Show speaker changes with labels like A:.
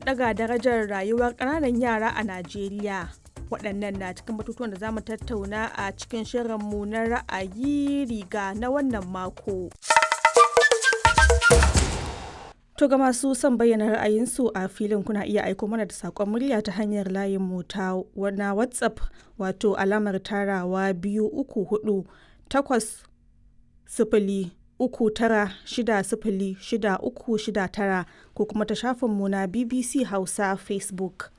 A: ɗaga darajar rayuwar ƙananan yara a Najeriya. Waɗannan na cikin batutuwan da za mu tattauna a cikin shirinmu na ra'ayi riga na wannan mako. To ga masu son bayyana ra'ayinsu a filin kuna iya aiko mana da saƙon murya ta hanyar layin mu ta na WhatsApp wato alamar tarawa biyu uku hudu takwas sifili uku tara shida sifili shida uku shida tara ko kuma ta shafinmu na BBC Hausa Facebook.